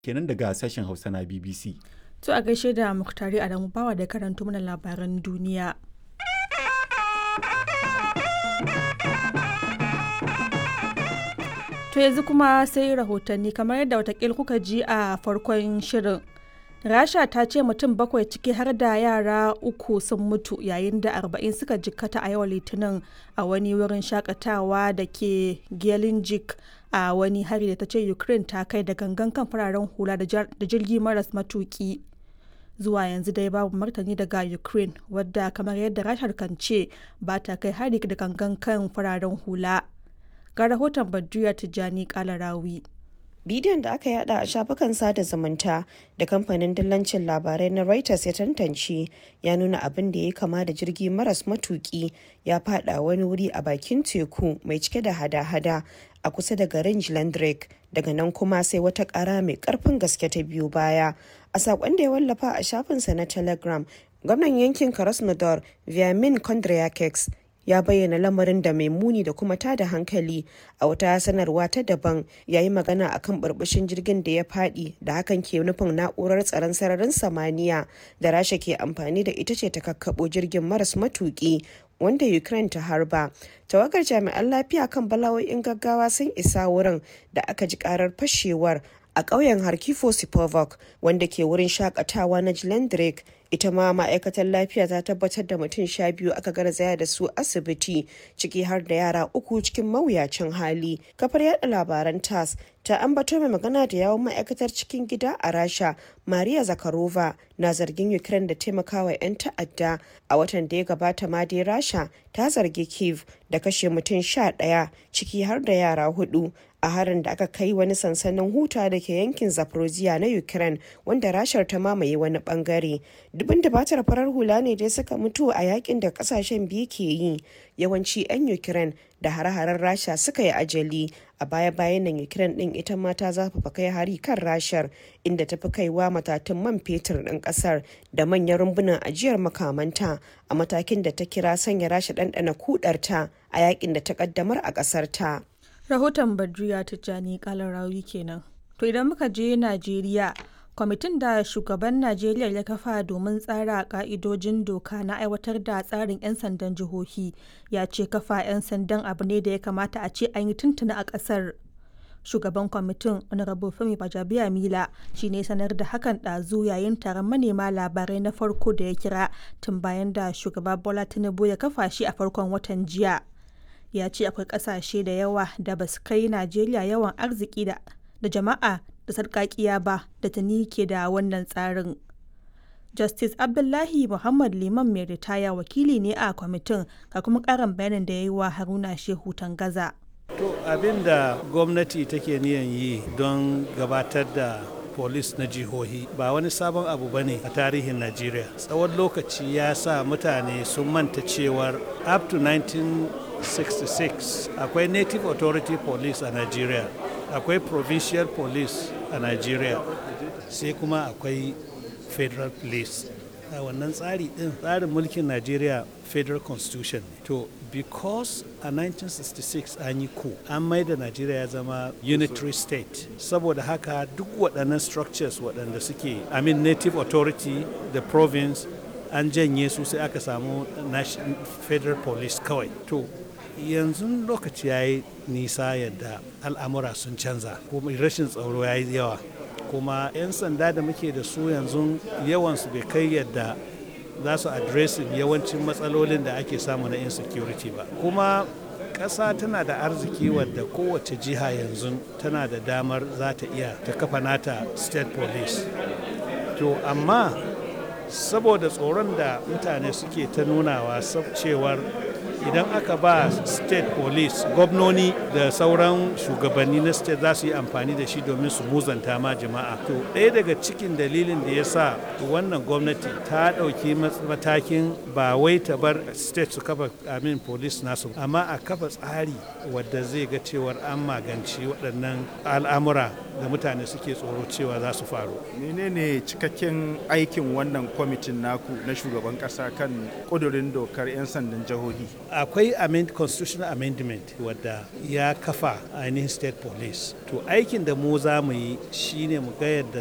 kenan daga sashen hausa na bbc To a gaishe da Muktari Adamu Bawa da karanto mana labaran duniya. To yanzu kuma sai rahotanni kamar yadda watakil kuka ji a farkon shirin. Rasha ta ce mutum bakwai ciki har da yara uku sun mutu yayin da arba'in suka jikkata a yau litinin a wani wurin shakatawa da ke Gelinjik a wani hari da ta ce Ukraine ta kai da gangan kan fararen hula da jirgi maras matuki. zuwa yanzu dai babu martani daga ukraine wadda kamar yadda rashar kan ce ba ta kai hari da gangan kan fararen hula ga rahoton badriya tijjani kalarawi bidiyon da aka yada a shafukan sada zumunta da kamfanin dillancin labarai na reuters ya tantance ya nuna abin da ya kama da jirgi maras matuki ya fada wani wuri a bakin teku mai cike da hada-hada a kusa da garin Jlandrek daga nan kuma sai wata kara mai karfin gaske ta biyu baya a sakon da ya wallafa a shafinsa na telegram gwamnan yankin krasnodar viamin kondryakeks ya bayyana lamarin da mai muni da kuma tada hankali a wata sanarwa ta daban ya yi magana akan burbushin jirgin da ya fadi da hakan ke nufin na'urar tsaron sararin samaniya da rasha ke amfani da ita ce ta kakkabo jirgin maras matuki wanda ukraine ta harba tawagar jami'an lafiya kan bala'o'in gaggawa sun isa wurin da aka ji karar fashewar a ƙauyen harkifo sipovok wanda ke wurin shakatawa na jilendrek ita ma ma'aikatar lafiya ta tabbatar da mutum sha biyu aka garzaya da su asibiti ciki har da yara uku cikin mawuyacin hali kafar yada labaran tas ta ambato mai magana da yawon ma'aikatar cikin gida a rasha maria zakarova na zargin ukraine da taimakawa 'yan ta'adda a watan da ya gabata ma dai rasha ta zargi kiev da kashe mutum sha ɗaya ciki har da yara hudu a harin da aka kai wani sansanin huta da ke yankin zaporozhia na ukraine wanda rashar ta mamaye wani bangare dubin batar farar hula ne dai suka mutu a yakin da kasashen biyu ke yi yawanci 'yan ukraine da hare-haren rasha suka yi ajali a baya-bayan nan ukraine din ita ma ta zafafa kai hari kan rashar inda ta fi kaiwa matatun man fetur din kasar da manyan rumbunan ajiyar makamanta a matakin da ta kira sanya rasha ɗanɗana kudarta a yakin da ta kaddamar a ƙasar ta. rahoton badriya tijjani kalarawi kenan to idan muka je najeriya kwamitin da shugaban najeriya ya kafa domin tsara ka'idojin doka na aiwatar da tsarin 'yan sandan jihohi ya ce kafa 'yan sandan abu ne da ya kamata a ce an yi tuntuna a ƙasar shugaban kwamitin honorable femi bajabiya mila shi ne sanar da hakan ɗazu yayin taron manema labarai na farko da ya kira tun bayan da shugaba bola tinubu ya kafa shi a farkon watan jiya ya ce akwai kasashe da yawa da ba su kai najeriya yawan arziki da jama'a da sarkakiya ba da tuni ke da wannan tsarin justice abdullahi muhammad liman mai ritaya wakili ne a kwamitin ga kuma karin bayanin da ya yi wa haruna shehu tangaza to abin da gwamnati take niyan yi don gabatar da polis na jihohi ba wani sabon abu ba ne a tarihin najeriya tsawon lokaci ya sa mutane sun manta cewar up to 1966 akwai native authority police a nigeria akwai provincial police a nigeria sai kuma akwai federal police a wannan tsari din tsarin mulkin nigeria federal constitution to because a 1966 an yi ku an mai da nigeria ya zama unitary state saboda haka duk waɗannan structures waɗanda suke i mean native authority the province an janye su sai aka samu federal police kawai to yanzu lokaci ya yi nisa yadda al'amura sun canza kuma rashin tsaro ya yi yawa kuma 'yan sanda da muke da su yanzu yawansu bai kai yadda za su adresin yawancin matsalolin da ake samu na insecurity ba kuma ƙasa tana da arziki wadda kowace jiha yanzu tana da damar za ta iya ta kafa nata state police to amma saboda tsoron da mutane suke ta nunawa cewar idan aka ba state police gwamnoni da sauran shugabanni na state za su yi amfani da shi domin su muzanta ma jama'a to ɗaya daga cikin dalilin da ya sa wannan gwamnati ta ɗauki matakin ba wai ta bar state su kafa amin police nasu amma a kafa tsari wadda zai ga cewar an magance waɗannan al'amura da mutane suke tsoro cewa za su faru menene cikakken aikin wannan kwamitin naku na shugaban ƙasa kan ƙudurin dokar 'yan sandan jihohi akwai amend, constitutional amendment wadda ya kafa ainihin state police to aikin da mu za mu yi shine mu ga yadda